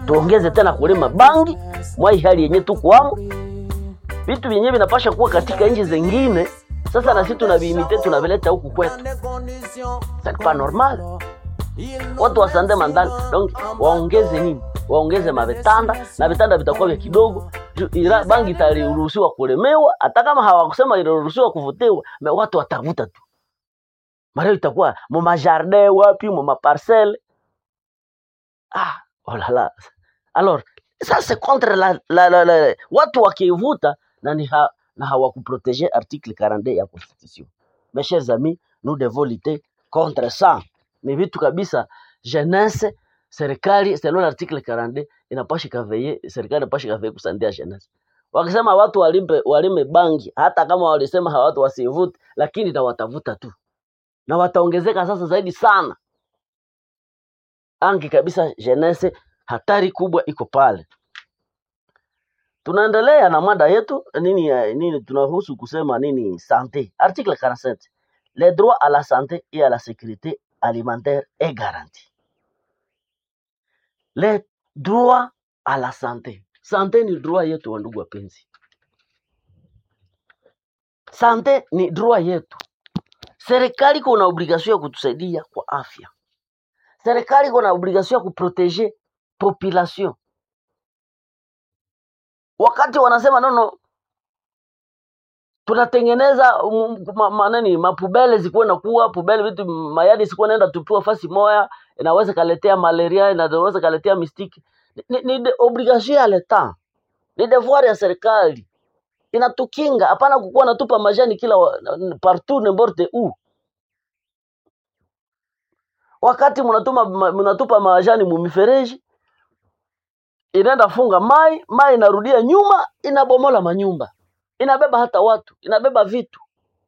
tuongeze tena kulima bangi mwai hali yenye tukwamo vitu vyenyewe vinapasha kuwa katika nchi zingine sasa na sisi tunaviimite tunavileta huku kwetu c'est pas normal watu wasande mandani donc waongeze nini waongeze mavitanda na vitanda vitakuwa vya kidogo Ju- ila bangi itaruhusiwa kulemewa hata kama hawakusema iliruhusiwa kuvutiwa me watu watavuta tu mareo itakuwa mu majardin wapi mu maparcelle ah oh là là alors ça c'est contre la, la, la, la watu wakivuta na ni ha, na hawakuprotege article 42 ya constitution mes chers amis nous devons lutter contre ça ni vitu kabisa jeunesse serikali selon l'article 42 inapasha kaveye serikali inapasha kaveye kusandia jeunesse wakisema watu walimpe walime bangi hata kama walisema hawa watu wasivute lakini na watavuta tu na wataongezeka sasa zaidi sana angi kabisa jeunesse hatari kubwa iko pale tunaendelea na mada yetu nini ya- nini tunahusu kusema nini sante article 47 les droits à la santé et à la sécurité alimentaire est garanti les droits à la santé sante ni droit yetu wa ndugu wapenzi sante ni droit yetu serikali kuna obligation ya kutusaidia kwa afya serikali kuna obligation ya kuproteger population wakati wanasema nono tunatengeneza um, ma, ma, nani mapubele zikuwe na kuwa pubele vitu mayadi sikuwe naenda tupiwa fasi moya inaweza kaletea malaria inaweza kaletea mistiki ni, ni, ni de- obligation ya leta ni devoir ya serikali inatukinga hapana kukuwa natupa majani kila wa- partout n'importe où wakati mnatuma ma- mnatupa majani mumifereji inaenda funga mai mai inarudia nyuma inabomola manyumba inabeba hata watu inabeba vitu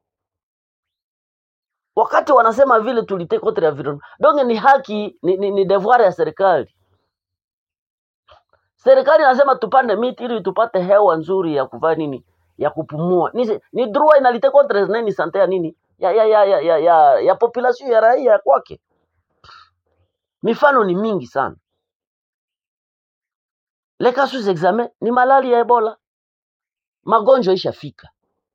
wakati wanasema vile tulite contre environnement donc ni haki ni, ni, ni devoir ya serikali serikali inasema tupande miti ili tupate hewa nzuri ya kuvaa nini ya kupumua ni, ni droit inalite contre nini sante ya nini ya ya ya ya ya, ya, ya population ya raia kwake mifano ni mingi sana les cas sous examen ni malali ya ebola magonjwa ishafika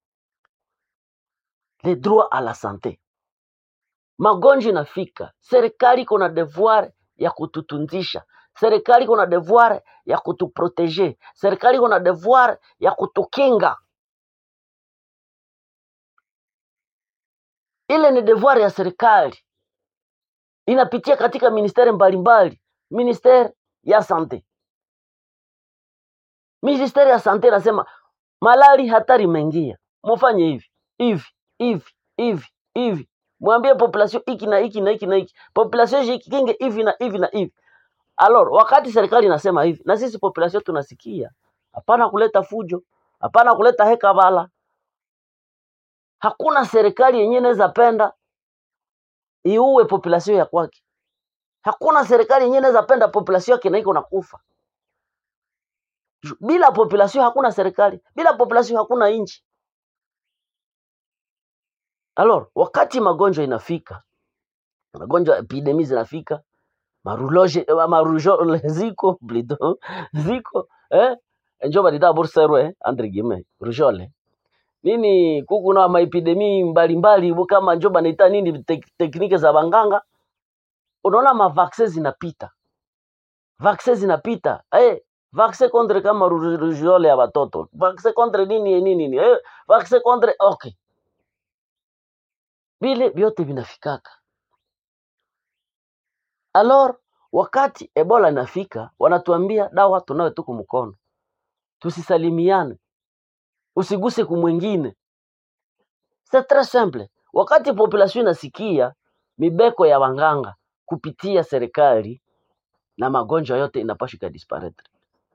le droit à la santé magonjwa inafika serikali iko na devoir ya kututunzisha serikali iko na devoir ya kutuprotege serikali iko na devoir ya kutukinga ile ni devoir ya serikali inapitia katika ministeri mbalimbali ministeri ya sante ministeri ya sante inasema malali hatari imeingia mufanye hivi hivi hivi hivi hivi mwambie population hiki na hiki na hiki na hiki population jikinge hivi na hivi na hivi alors wakati serikali inasema hivi na sisi population tunasikia hapana kuleta fujo hapana kuleta heka bala hakuna serikali yenyewe inaweza penda iue population ya kwake hakuna serikali yenyewe inaweza penda population yake na iko nakufa Ju- bila population hakuna serikali bila population hakuna nchi alors wakati magonjwa inafika magonjwa epidemi zinafika maruloje eh, marujole ziko plutôt ziko eh njo balita burserwe eh, entre guillemets rujole nini kuku na maepidemi mbalimbali bu kama njo banaita nini tek, teknike za banganga unaona mavaksin zinapita vaksin zinapita eh vaksin contre kama ru- rujole ya watoto vaksin contre nini nini nini eh vaksin contre okay vile vyote vinafikaka alors wakati ebola inafika wanatuambia dawa tunayo tuku mkono tusisalimiane usiguse kumwingine c'est très simple wakati population inasikia mibeko ya wanganga kupitia serikali na magonjwa yote inapaswa ikadisparaître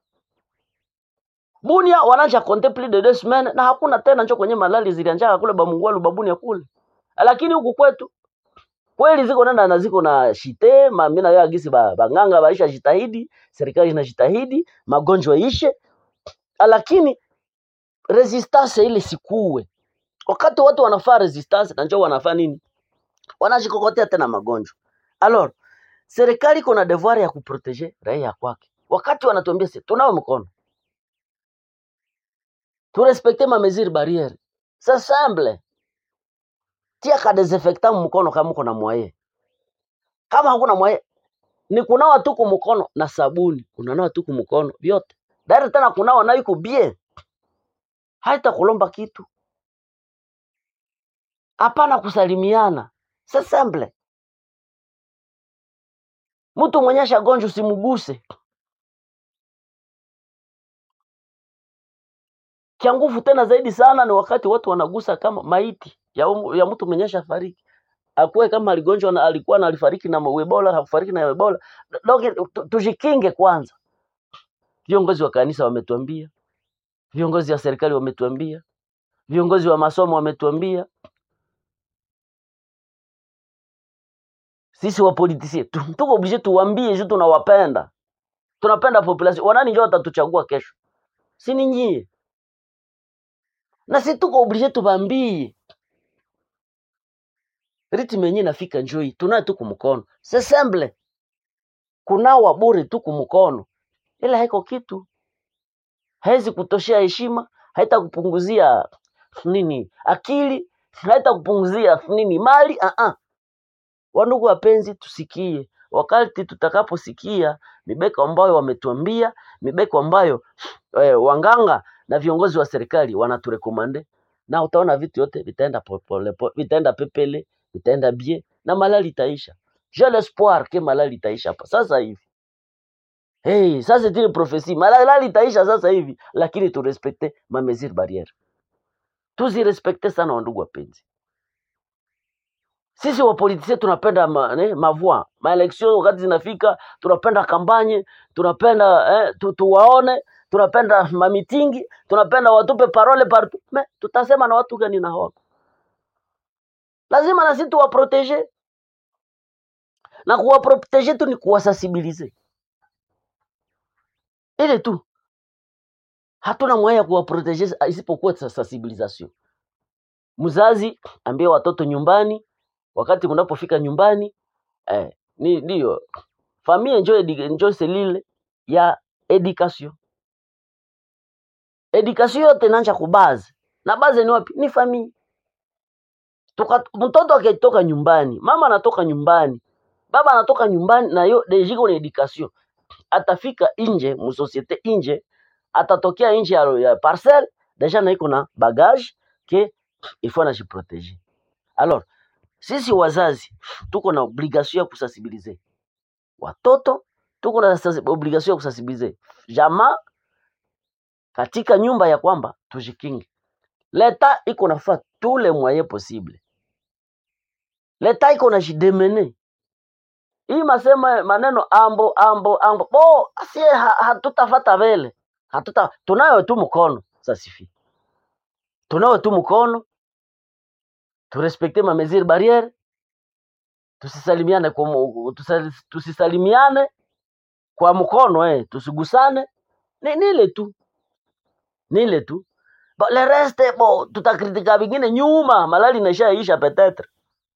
bunia wanaja compter plus de deux semaines na hakuna tena njo kwenye malali zilianjaka kule bamungwalu babunia kule lakini huku kwetu kweli ziko nenda na ziko na shite mami na agisi ba, banganga baisha jitahidi serikali inajitahidi magonjwa ishe lakini resistance ile sikuwe wakati watu wanafaa resistance na njoo wanafaa nini wanajikokotea tena magonjwa alors serikali iko na devoir ya kuproteger raia kwake wakati wanatuambia si tunawe mkono turespekte ma mesure barriere c'est simple tia ka desinfectant mkono kama uko na mwaye kama hakuna mwaye ni kunawa tu kumkono na sabuni unanawa tu kumkono vyote dari tena kunawa nayo iko bie haita kulomba kitu hapana kusalimiana c'est simple mtu mwenye shagonjwa usimguse cha nguvu tena zaidi sana ni wakati watu wanagusa kama maiti ya, umu, ya mtu mwenye shafariki akuwe kama aligonjwa na alikuwa na alifariki na ebola hakufariki na ebola Doki, tu- tujikinge kwanza viongozi wa kanisa wametuambia viongozi wa serikali wametuambia viongozi wa masomo wametuambia sisi wapolitisie tu- tuko oblige tuwambie juu tunawapenda tunapenda population wanani njo watatuchagua kesho si ni nyie na si tuko oblige tubambie ritme yenyewe nafika njoi tunaye tu kumkono c'est simple kunawa bure tu kumkono ila haiko kitu haizi kutoshea heshima haita kupunguzia nini akili haita kupunguzia nini mali uh -uh. wandugu wapenzi tusikie wakati tutakaposikia mibeko ambayo wametuambia mibeko ambayo eh, wanganga na viongozi wa serikali wanaturekomande na utaona vitu yote vitaenda popole, po- vitaenda pepele vitaenda bie na malali itaisha j'ai l'espoir ke malali itaisha hapa sasa hivi hey, sasa tile profesi malali itaisha sasa hivi lakini turespekte ma mesure barriere tuzirespekte sana wandugu wapenzi sisi wapolitisia tunapenda ma, ne, mavua maeleksio wakati zinafika tunapenda kampanye tunapenda eh, tu, tuwaone tunapenda mamitingi tunapenda watupe parole partout me tutasema na watu gani na hawako lazima na sisi tuwaprotege na kuwaprotege tu ni kuwasensibilize ile tu hatuna mwaya ya kuwaprotege isipokuwa sa- sensibilisation mzazi ambie watoto nyumbani wakati mnapofika nyumbani eh, ni ndio famille njo edi- njo selile ya education education yote inaanza kubaze na baze ni wapi ni famille Tuka, mtoto akitoka nyumbani mama anatoka nyumbani baba anatoka nyumbani na yo dejiko na education atafika nje musosiete nje atatokea nje ya, ya parcelle deja na iko na bagage ke il faut anajiproteger alors sisi wazazi tuko na obligation ya kusensibiliser watoto tuko na sens- obligation ya kusensibiliser jamaa katika nyumba ya kwamba tujikinge leta iko nafaa tous les moyens possible leta iko na jidemene hii masema maneno ambo ambo ambo bo asie ha, hatutafata vele hatuta tunayo tu mkono sasifi tunayo tu mkono turespekte ma mesure barriere tusisalimiane kwa mu- tusa- tusisalimiane kwa mkono eh tusigusane ni nile tu nile tu Ba, le reste bo tutakritika vingine nyuma malali inaishaisha petetre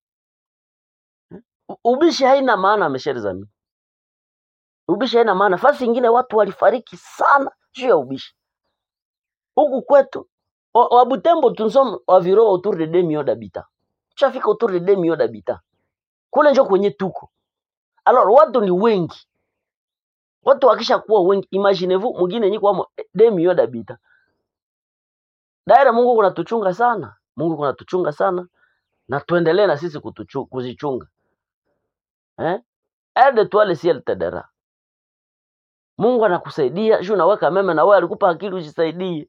U- ubishi haina maana mesheri zami ubishi haina maana fasi ingine watu walifariki sana juu ya ubishi huku kwetu wa wa Butembo tunsom environ autour de 2 millions d'habitants tushafika autour de 2 millions d'habitants kule njo kwenye tuko alors watu ni wengi watu wakisha kuwa wengi imaginez-vous mwingine nyiko wamo 2 millions d'habitants daira Mungu kunatuchunga sana Mungu kunatuchunga sana na tuendelee na sisi kutuchu, kuzichunga eh aide toi le ciel t'aidera Mungu anakusaidia juu naweka meme na wewe alikupa akili ujisaidie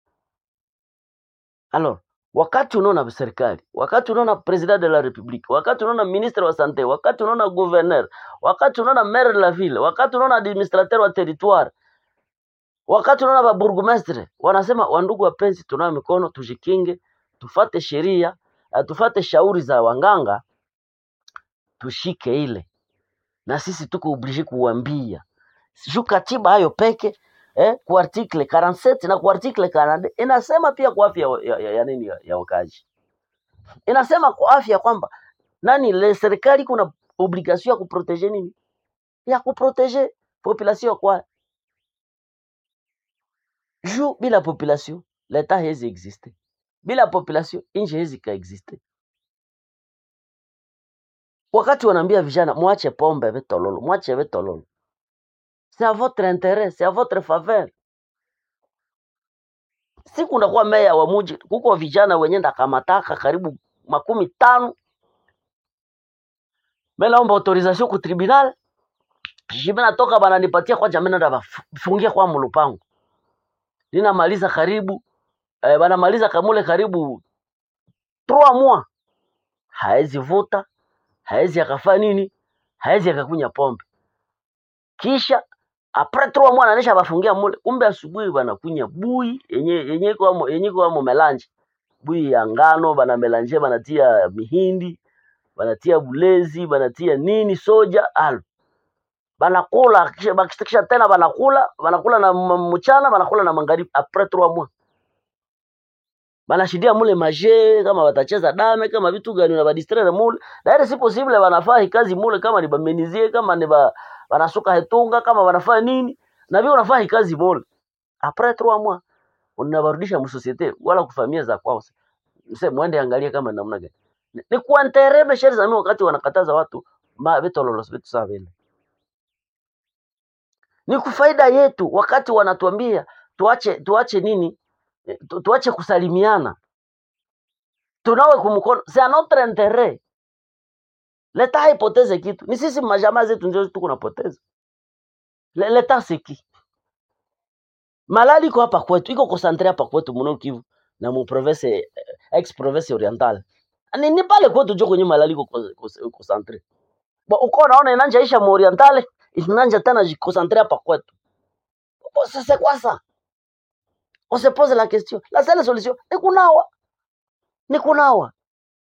alors wakati unaona serikali wakati unaona president de la republique wakati unaona ministre wa sante wakati unaona gouverneur wakati unaona maire de la ville wakati unaona administrateur wa territoire wakati unaona ba bourgmestre wanasema wandugu wapenzi tunayo mikono tujikinge tufate sheria eh, tufate shauri za wanganga tushike ile na sisi tuko oblige kuwambia juu katiba hayo peke eh, kwa article 47 na kwa article 42 inasema pia kwa afya ya, ya, ya, nini ya, ya wakazi inasema kwa afya kwamba nani le serikali kuna obligation ya kuprotege nini ya kuprotege population kwa juu bila population leta hezi existe bila population nchi hezi kaexiste wakati wanaambia vijana mwache pombe vitololo mwache vitololo c'est à votre intérêt c'est à votre faveur siku ndakuwa meya wa muji kuko vijana wenye ndakamataka karibu makumi tano melaomba autorisation ku tribunal jimi natoka bananipatia kwa jamii nenda bafungia kwa mulupango ninamaliza karibu eh, banamaliza kamule karibu 3 mois haezi vuta haezi akafaa nini haezi akakunya pombe kisha apres 3 mois nanisha bafungia mule kumbe asubuhi banakunya bui yenye yenye iko amo yenye iko amo melange bui ya ngano bana melange banatia mihindi banatia bulezi banatia nini soja al banakula kisha bakisha tena banakula banakula na m- mchana banakula na magharibi apres 3 mois banashidia mule maje kama batacheza dame kama vitu gani na badistraire mule daire si possible banafaa hii kazi mule kama ni bamenizie kama ni ba, banasuka hetunga kama banafaa nini na vile unafaa hii kazi mule apres 3 mois unabarudisha msosiete wala kufamia za kwao mse mwende angalie kama ni namna gani ni, ni kuantereme sheri za mimi wakati wanakataza watu ma vitu lolosi vitu sawa vile ni kufaida yetu wakati wanatuambia tuache tuache nini Eh, tu, tuache kusalimiana tunawe kumkono c'est à notre intérêt leta haipoteze kitu ni sisi majamaa zetu ndio tuko napoteza Le- leta siki malali iko hapa kwetu iko concentre hapa kwetu mno Kivu na mu province eh, ex province orientale ni, ni pale kwetu jo kwenye malali iko con- con- concentre Bo, uko naona inanja isha mu orientale inanja tena jiconcentre hapa kwetu Bo, sasa kwa ça on se pose la question la seule solution ni kunawa ni kunawa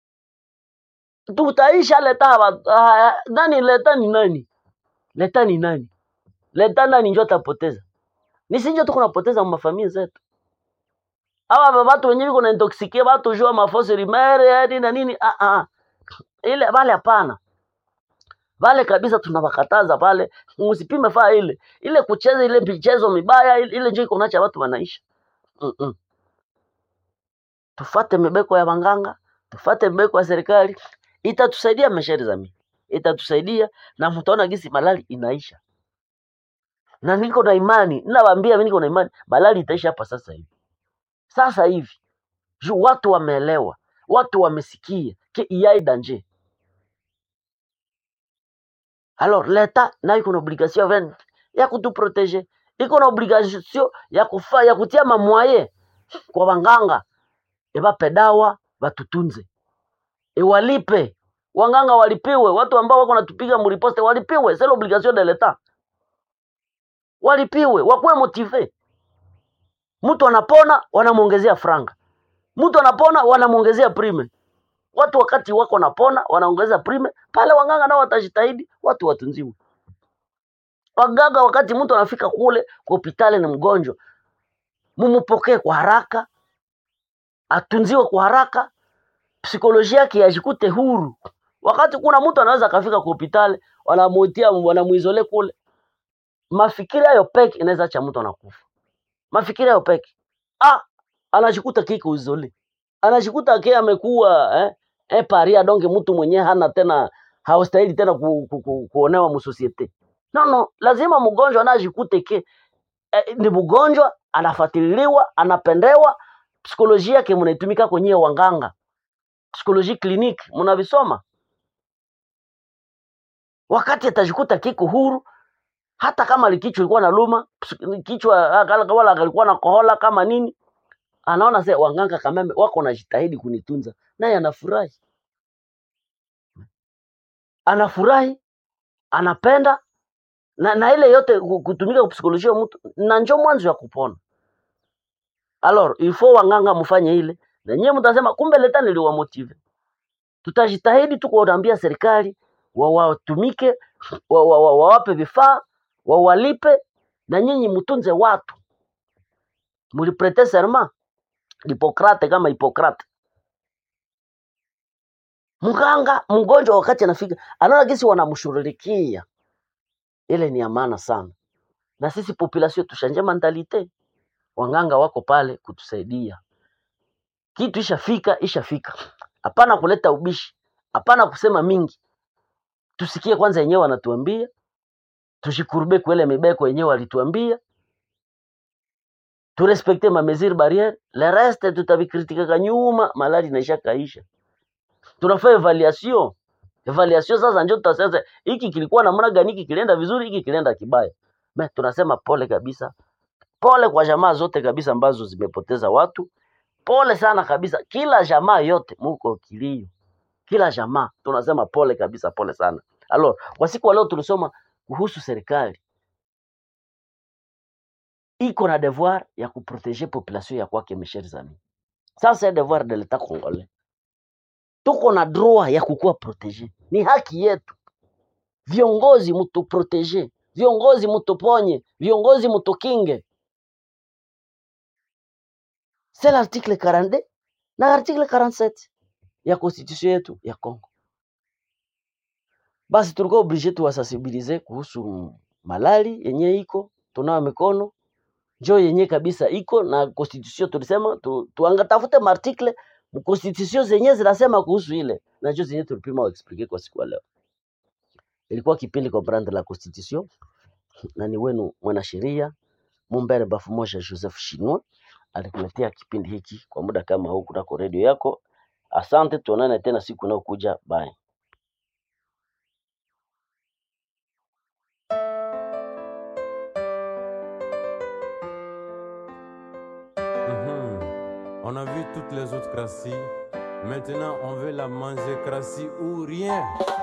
tutaisha leta ba- ah, nani leta ni nani leta ni nani leta nani njo atapoteza ni sinjo tuko napoteza mafamilia zetu awa watu wenyewe kuna intoxikie watu jua mafosi rimere nini na nini ah ah ile wale hapana wale kabisa tunawakataza pale msipime faa ile ile kucheza ile michezo mibaya ile, ile njo iko nacha watu wanaisha mm -mm. tufate mibeko ya wanganga tufate mibeko ya serikali itatusaidia mashari zamii itatusaidia na mtaona gisi malali inaisha na niko na imani ninawaambia mimi niko na imani malali itaisha hapa sasa hivi sasa hivi juu watu wameelewa watu wamesikia ke iyai danger alors leta nayo iko na obligation ya ya kutuproteger iko na obligation ya kufa ya kutia mamwaye kwa wanganga ebape dawa batutunze ewalipe wanganga walipiwe watu ambao wako natupiga muriposte walipiwe c'est l'obligation de l'etat walipiwe wakuwe motive mtu anapona wanamwongezea franga mtu anapona wanamwongezea prime watu wakati wako napona wanaongeza prime pale wanganga nao watajitahidi watu watunziwe waganga wakati mtu anafika kule kwa hospitali ni mgonjwa mumupokee kwa haraka atunziwe kwa haraka psikolojia yake yajikute huru wakati kuna mtu anaweza akafika kwa hospitali wanamuitia wanamuizole kule mafikiri hayo peke inaweza acha mtu anakufa mafikiri hayo peke ah anajikuta kiko izole anajikuta ke amekuwa eh, eh paria donge mtu mwenyewe hana tena hawastahili tena ku, ku, ku, kuonewa musosiete no no lazima mgonjwa anajikute ke eh, ni mgonjwa anafuatiliwa anapendewa psikolojia yake mnaitumika kwenye wanganga psikoloji clinique mnavisoma wakati atajikuta kiko huru hata kama likichwa ilikuwa na luma ps- kichwa ah, wala alikuwa na kohola kama nini anaona se wanganga kameme wako najitahidi kunitunza naye anafurahi anafurahi anapenda na, na ile yote ku- kutumika kupsikolojia mtu na njo mwanzo ya kupona alors il faut wanganga mfanye ile na nyie mtasema kumbe leta niliwamotive tutajitahidi tu kuwaambia serikali wawatumike wa, wa, wa, wawape vifaa wawalipe na nyinyi mtunze watu muliprete serment Hipokrate kama Hipokrate mganga mgonjwa wakati anafika anaona gisi wanamshughulikia ile ni ya maana sana na sisi population tushanje mentalite wanganga wako pale kutusaidia. Kitu ishafika ishafika, hapana kuleta ubishi, hapana kusema mingi. Tusikie kwanza yenyewe wanatuambia, tushikurube kwele mibeko yenyewe walituambia, turespekte ma mesure barriere, le reste tutavikritikaka nyuma, malali inaisha kaisha. Tunafaa evaluation evaluation sasa njo tutasema hiki kilikuwa namna gani, hiki kilienda vizuri, hiki kilienda kibaya. Me, tunasema pole kabisa, pole kwa jamaa zote kabisa ambazo zimepoteza watu, pole sana kabisa, kila jamaa yote muko kilio, kila jamaa tunasema pole kabisa, pole sana. Alors, kwa siku ya leo tulisoma kuhusu serikali iko na devoir ya kuproteger population ya kwake, mes chers amis. Ça c'est devoir de l'etat congolais. Tuko na droit ya kukuwa protege, ni haki yetu. Viongozi mutuprotege, viongozi mutuponye, viongozi mutukinge. C'est l'article 42 na article 47 ya constitution yetu ya Congo. Basi tulikuwa oblige tuwasensibilize kuhusu malali yenye iko, tunawa mikono njo yenye kabisa iko na constitution. Tulisema tu, tuangatafute maartikle constitution zenye zinasema kuhusu ile, na njo zenye tulipima explique kwa siku ya leo. Ilikuwa kipindi comprendre la constitution, na ni wenu mwanasheria Mumbere Bafumoja Joseph Shinwa alikuletea kipindi hiki kwa muda kama huu kunako redio yako. Asante, tuonane tena siku inayokuja. Bye. Mhm. On a vu toutes les autres crassis. Maintenant, on veut la manger crassie ou rien.